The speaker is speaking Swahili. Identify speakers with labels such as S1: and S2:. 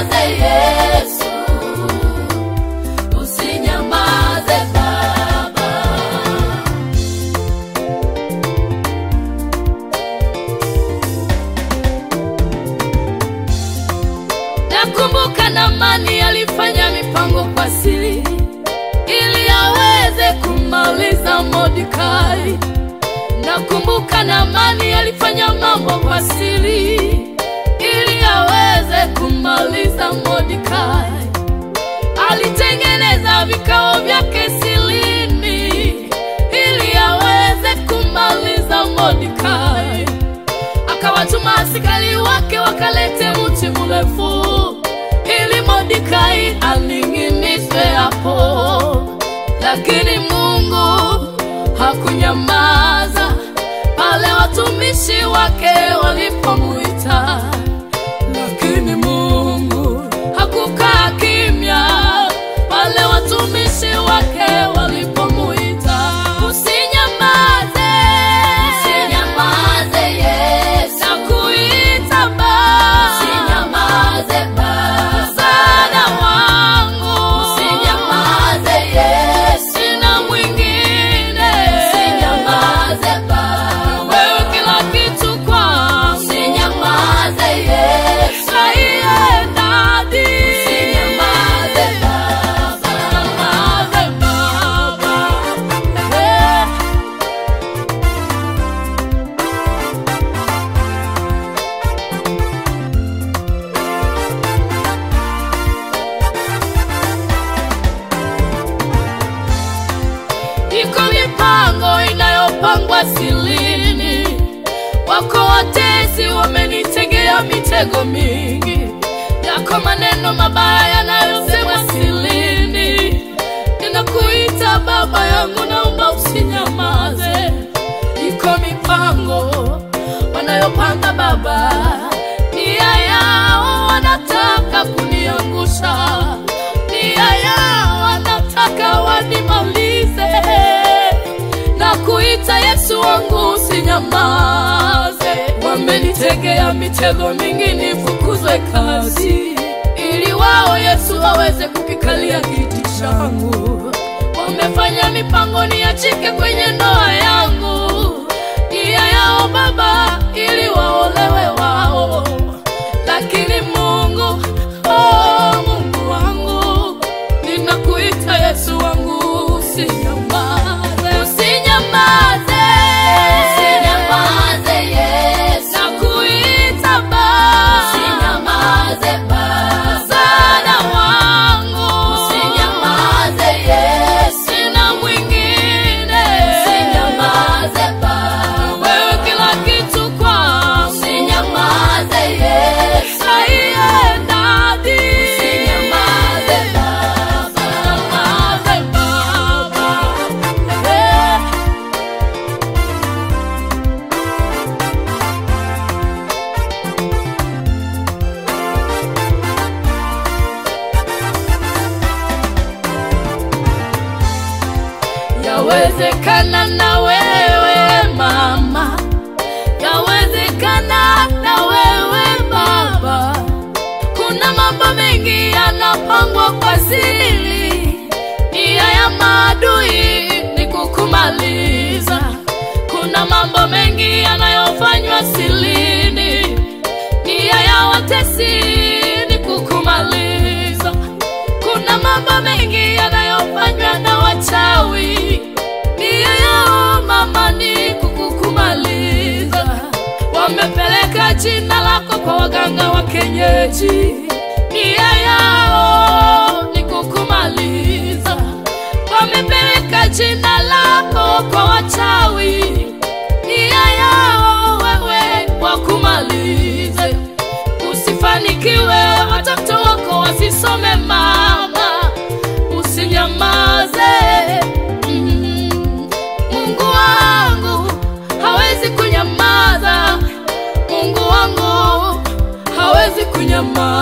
S1: Usinyamaze Yesu, usinyamaze Baba. Nakumbuka Naamani alifanya mipango kwa siri ili aweze kumaliza Mordekai. Nakumbuka Naamani alifanya mambo kwa siri ili aweze kumaliza Mordekai. Alitengeneza vikao vyake silini ili aweze kumaliza Mordekai akawatuma askari wake wakalete mti mrefu ili Mordekai aning'inizwe hapo, lakini Mungu hakunyamaza pale watumishi wake walipomuita, lakini Mungu hakukaa kimya pale watumishi wake walipomuita. Usinyamaze, usinyamaze Yesu, nakuita Baba, usinyamaze Baba, msaada wangu, usinyamaze Yesu, sina mwingine, usinyamaze Baba, wewe kila kitu kwangu, usinyamaze Yesu, aiye dadi, usinyamaze Baba, usinyamaze Baba, eh. Iko mipango inayopangwa silini, wako watezi wamenitegea mitego mingi, yako maneno mabaya yanayosemwa silini. Ninakuita baba yangu, naomba usinyamaze. Iko mipango wanayopanga baba, nia yao wanataka kuniangusha, nia yao wanataka wanimalize na kuita Yesu wangu usinyamaze. Wamenitegea mitego mingi nifukuzwe kazi, ili wao Yesu waweze kukikalia kiti changu. Wamefanya mipango niachike kwenye ndoa yangu, nia yao Baba, ili waolewe wao, lakini Mungu, oh, Mungu wangu, ninakuita Yesu wangu, usinyamaze, usinyamaze, usinyamaze Yesu, nakuita Baba, usinyamaze Baba, msaada wangu, usinyamaze Yesu, sina mwingine, usinyamaze Baba, wewe kila kitu kwangu, usinyamaze Yesu, aiye dadi, usinyamaze Baba, usinyamaze Baba, eh. Yawezekana na wewe mama, yawezekana na wewe baba. Kuna mambo mengi yanapangwa kwa siri, nia ya maadui ni kukumaliza. Kuna mambo mengi yanayofanywa silini, nia ya watesi ni kukumaliza. Kuna mambo mengi yanayofanywa na wachawi, nia yao mama ni kukukumaliza. Wamepeleka jina lako kwa waganga wa kienyeji, nia yao ni kukumaliza. Wamepeleka jina lako kwa wachawi, nia yao wewe wakumalize usifanikiwe, watoto wako wasisome. Mama, usinyamaze. Mm. Mungu wangu hawezi kunyamaza, Mungu wangu hawezi kunyamaza.